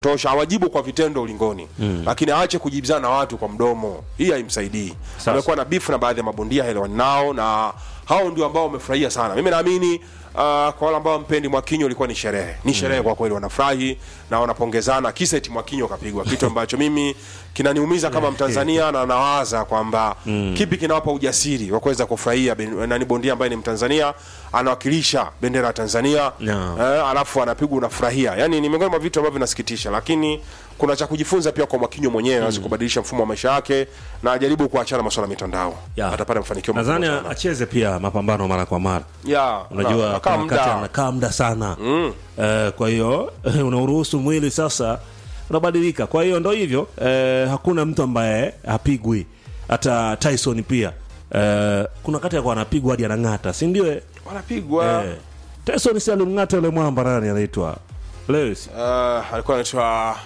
tosha awajibu kwa vitendo ulingoni mm. lakini aache kujibizana na watu kwa mdomo hii haimsaidii Sasa. amekuwa na beef na baadhi ya mabondia haelewani nao na hao ndio ambao wamefurahia sana mimi naamini uh, kwa wale ambao mpendi mwakinyo ilikuwa ni sherehe ni sherehe kwa kweli wanafurahi na wanapongezana kisa eti mwakinyo kapigwa kitu ambacho mimi kinaniumiza kama mtanzania na nawaza kwamba kipi kinawapa ujasiri wa kuweza kufurahia ben- nani bondia ambaye ni mtanzania anawakilisha bendera ya tanzania No. eh, alafu anapigwa unafurahia yani ni miongoni mwa vitu ambavyo vinasikitisha lakini kuna cha kujifunza pia kwa mwakinyo mwenyewe aweze kubadilisha mfumo wa maisha yake na ajaribu kuachana masuala ya mitandao Ya. atapata mafanikio makubwa nadhani sana. acheze pia mapambano mara kwa mara ya unajua na- kuna nakaa wakati muda. anakaa muda sana mm. uh, kwa hiyo unauruhusu mwili sasa unabadilika kwa hiyo ndo hivyo uh, hakuna mtu ambaye hapigwi hata tyson pia uh, kuna wakati akuwa anapigwa hadi anang'ata si ndio eh? wanapigwa Eh, tyson si alimng'ata yule mwamba nani anaitwa lewis uh, alikuwa anaitwa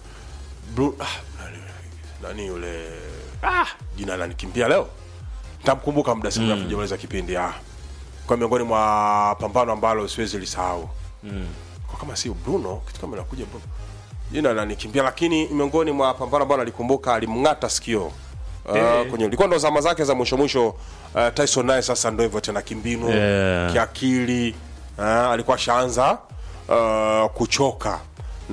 Bru- ah, nani- nani yule ah, jina lanikimbia leo ntamkumbuka muda si mrefu jamaliza kipindi ah. kwa miongoni mwa pambano ambalo siwezi lisahau mm. kwa kama sio bruno kitu kama nakuja bruno jina lanikimbia lakini miongoni mwa pambano ambalo alikumbuka alimng'ata sikio Uh, Eh. kwenye ilikuwa ndo zama zake za mwisho mwisho uh, Tyson naye sasa ndo hivyo tena kimbinu Yeah. kiakili uh, alikuwa shaanza uh, kuchoka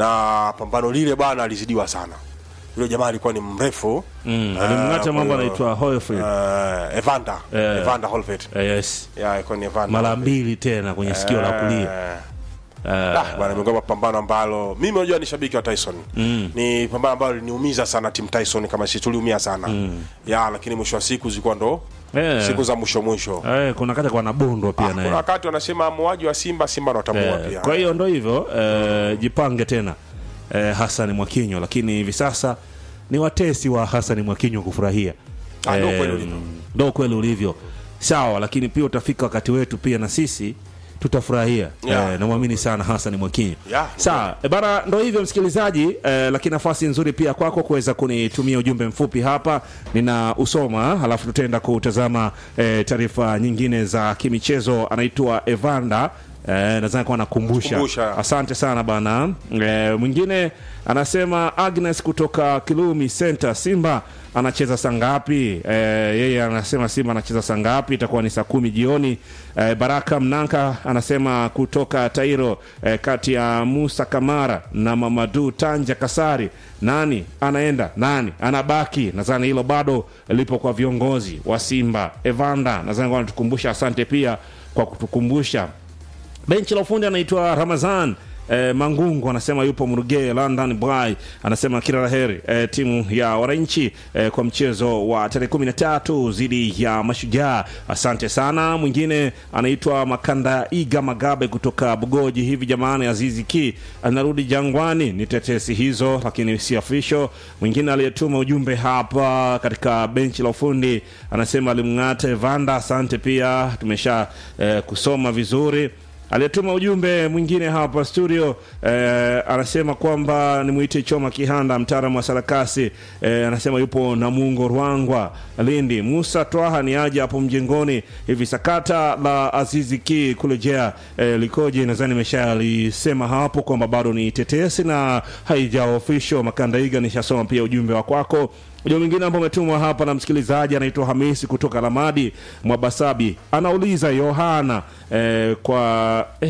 na pambano lile bana alizidiwa sana yule jamaa alikuwa ni mrefu mm. uh, alimng'ata kwa mwamba hiyo, anaitwa hoyfried uh, Evander Eh. Evander Holyfield uh, yes yeah, alikuwa ni Evander mara Holyfield. mbili tena kwenye sikio la kulia Eh, Ah, bwana miongoni mwa pambano ambalo mimi unajua ni shabiki wa Tyson mm. ni pambano ambalo liniumiza sana timu Tyson kama sisi tuliumia sana mm. ya lakini mwisho wa siku zilikuwa ndo Eh. siku za mwisho mwisho Eh, kuna wakati kwa nabondwa pia Ah, naye kuna wakati wanasema muuaji wa Simba Simba ndo watamua Eh, pia kwa hiyo ndo hivyo eh, jipange tena eh, Hassan Mwakinyo, lakini hivi sasa ni watesi wa Hassan Mwakinyo kufurahia Ah, ndo Eh, kweli ulivyo. ndo kweli ulivyo sawa, lakini pia utafika wakati wetu pia na sisi tutafurahia Yeah. eh, namwamini sana Hassan Mwakinyo Yeah, sawa eh, bana, ndo hivyo msikilizaji eh, lakini nafasi nzuri pia kwako kuweza kunitumia ujumbe mfupi hapa, nina usoma halafu tutaenda kutazama eh, taarifa nyingine za kimichezo. Anaitwa Evander Eh, nadhani kwa nakumbusha. Kumbusha. Asante sana bana. Eh, mwingine anasema Agnes kutoka Kilumi Center, Simba anacheza saa ngapi? Eh, yeye anasema Simba anacheza saa ngapi? Itakuwa ni saa kumi jioni. Eh, Baraka Mnanka anasema kutoka Tairo, eh, kati ya Musa Kamara na Mamadu Tanja Kasari, nani anaenda nani anabaki? Nadhani hilo bado lipo kwa viongozi wa Simba. Evanda nadhani kwa anatukumbusha. Asante pia kwa kutukumbusha benchi la ufundi anaitwa Ramazan eh, Mangungu anasema yupo Mruge London Boy anasema kila laheri eh, timu ya wananchi eh, kwa mchezo wa tarehe kumi na tatu dhidi ya Mashujaa. Asante sana. Mwingine anaitwa Makanda Iga Magabe kutoka Bugoji. Hivi jamani, Azizi Ki anarudi Jangwani? Ni tetesi hizo, lakini si official. Mwingine aliyetuma ujumbe hapa katika benchi la ufundi anasema alimng'ata Evanda. Asante pia, tumesha eh, kusoma vizuri aliyetuma ujumbe mwingine hapa studio eh, anasema kwamba nimwite Choma Kihanda, mtaalamu wa sarakasi eh, anasema yupo Namungo Rwangwa, Lindi. Musa Twaha ni aje hapo mjengoni hivi. Sakata la Azizi Ki kurejea eh, likoje? Nadhani nimeshalisema hapo kwamba bado ni tetesi na haija official. Makandaiga, nishasoma pia ujumbe wa kwako. Ujumbe mwingine ambao umetumwa hapa na msikilizaji anaitwa Hamisi kutoka Lamadi Mwabasabi, anauliza Yohana eh, kwa eh.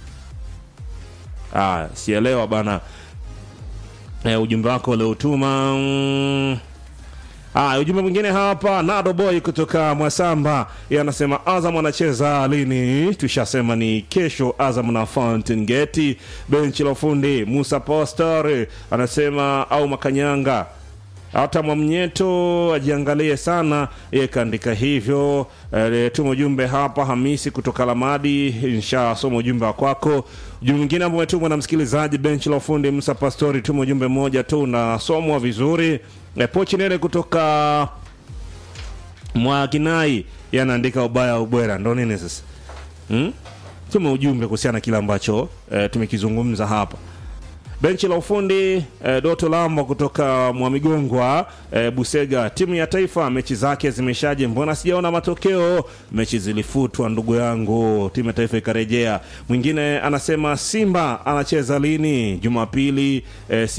Ah, sielewa bana eh, ujumbe wako uliotuma mm. Ah, ujumbe mwingine hapa Nado Boy kutoka Mwasamba, yeye anasema Azam anacheza lini? Tushasema ni kesho, Azam na Fountain Gate. Benchi la ufundi Musa Postor anasema au Makanyanga hata Mwamnyeto ajiangalie sana, yeye kaandika hivyo. E, tuma ujumbe hapa Hamisi kutoka Lamadi, nshasoma ujumbe wa kwako. Ujumbe mwingine ambao umetumwa na msikilizaji benchi la ufundi Musa Pastori, tuma ujumbe mmoja tu unasomwa vizuri. E, Pochinele kutoka Mwakinai yanaandika ubaya ubwera, ndo nini sasa hmm? Tuma ujumbe kuhusiana na kile ambacho e, tumekizungumza hapa benchi la ufundi eh, Doto Lambo kutoka Mwamigongwa eh, Busega. Timu ya taifa mechi zake zimeshaje? Mbona sijaona matokeo? Mechi zilifutwa ndugu yangu, timu ya taifa ikarejea. Mwingine anasema Simba anacheza lini? Jumapili eh,